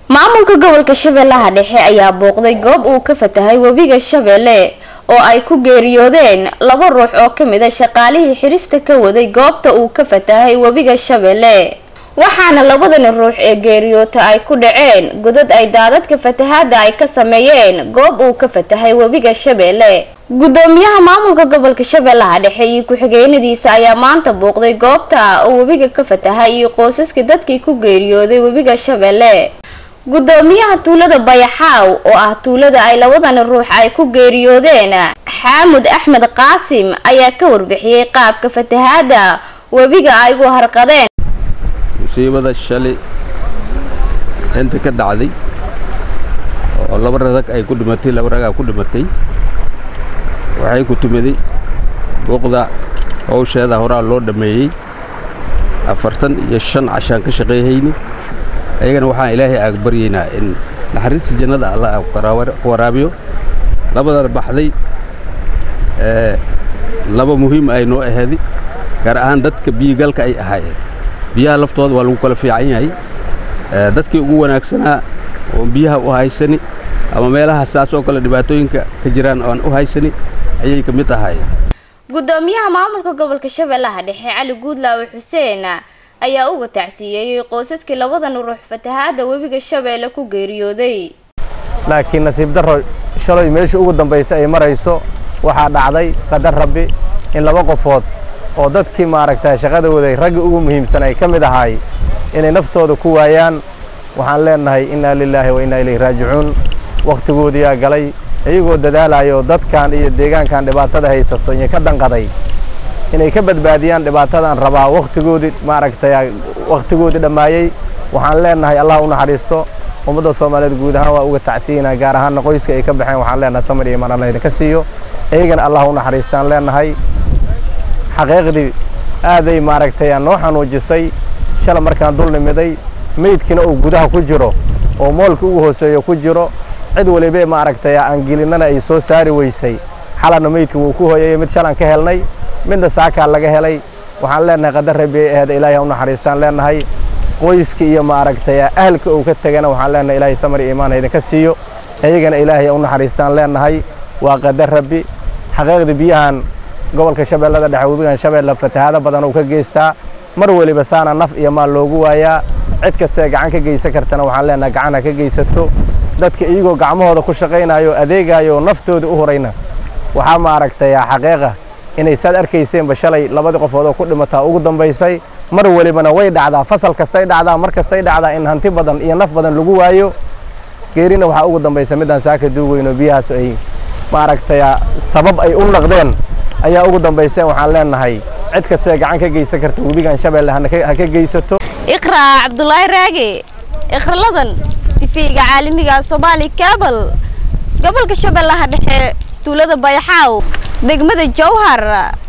maamulka gobolka shabeellaha dhexe ayaa booqday goob uu ka fatahay webiga shabeelle oo ay ku geeriyoodeen laba ruux oo ka mid a shaqaalihii xirista ka waday goobta uu ka fatahay webiga shabeelle waxaana labadani ruux ee geeriyoota ay ku dhaceen godad ay daadadka fatahaada ay ka sameeyeen goob uu ka fatahay webiga shabeelle gudoomiyaha maamulka gobolka shabeellaha dhexe iyo ku-xigeenadiisa ayaa maanta booqday goobta oo webiga ka fatahay iyo qoysaska dadkii ku geeriyooday webiga shabeelle gudoomiyaha tuulada bayaxaaw oo ah tuulada ay labadani ruux ay ku geeriyoodeen xaamud axmed qaasim ayaa ka warbixiyey qaabka fatahaada webiga ay ugu harqadeen musiibada shalay inta ka dhacday oo laba rag ay ku dhimatay laba ragaa ku dhimatay waxay ku timiday buuqda howsheeda horaa loo dhammeeyey afartan iyo shan cashaan ka shaqeeyhayni ayagana waxaan ilaahay aag baryaynaa in naxariista jannada alla ku waraabiyo labadana baxday laba muhiim ay noo aheedi gaar ahaan dadka biyigalka ay ahaayeen biyaha laftooda waa lagu kala fiican yahay dadkii ugu wanaagsanaa oon biyaha u haysani ama meelaha saas oo kale dhibaatooyinka ka jiraan oan u haysani ayay ka mid ahaayeen gudoomiyaha maamulka gobolka shabeellaha dhexe cali guudlaawe xuseen ayaa uga tacsiyeeyey qoysaskii labadan ruux fatahaada webiga shabeelle ku geeriyooday laakiin nasiib darro shalay meeshii ugu dambaysa ay marayso waxaa dhacday qadar rabbi in laba qofood oo dadkii maaragtay shaqada waday raggii ugu muhiimsan ay ka mid ahaay inay naftooda ku waayaan waxaan leenahay innaa lilaahi wa innaa ilayhi raajicuun wakhtigoodiyaa galay iyagoo dadaalayo dadkan iyo deegaankan dhibaatada haysato iyo ka danqaday inay ka badbaadiyaan dhibaatadan rabaa wakhtigoodii maaragtay wakhtigoodii dhammaayey waxaan leenahay allah u naxariisto ummadda soomaaliyeed guud ahaan waa uga tacsiyanaa gaar ahaanna qoyska ay ka baxeen waxaan leenahay samir iyo imaan allah idinka siiyo iyagana allah u naxariistaan leenahay xaqiiqdii aaday maaragtay noo xanuujisay shala markaan dul nimiday meydkiina uu gudaha ku jiro oo moolka ugu hooseeyo ku jiro cid waliba maaragtay aan gelinnana ay soo saari weysay xalana meydka wuu ku hooyayey mid shalan ka helnay midna saakaa laga helay waxaan leenahay qadar rabbi ay ahayd ilaahay u naxariistaan leenahay qoyska iyo maaragtay ahalka uu ka tegana waxaan leenahay ilaahay samar iyo imaan idinka siiyo iyagana ilaahay u naxariistaan leenahay waa qadar rabbi xaqiiqda biyahan gobolka shabeellada dhexe webigan shabeelle fatahaado badan uu ka geystaa mar weliba saana naf iyo maal loogu waayaa cid kastee gacan ka geysan kartana waxaan leenahay gacan ha ka geysato dadka iyagoo gacmahooda ku shaqaynayo adeegayo naftooda u horayna waxaa maaragtay xaqiiqa inay saad arkayseenba shalay labadii qofood oo ku dhimataa ugu dambaysay mar welibana way dhacdaa fasal kastay dhacdaa mar kastay dhacdaa in hanti badan iyo naf badan lagu waayo geerina waxaa ugu dambaysa midaan saaka duugeyno biyahaas ay maaragtay sabab ay u naqdeen ayaa ugu dambayseen waxaan leenahay cid kastee gacan ka geysan karta webigan shabeelle ha ka geysato iqraa cabdulaahi raage ikraladan tifiga caalamiga soomaali kabal gobolka shabeellaha dhexe tuulada bayaxaaw degmada jowhar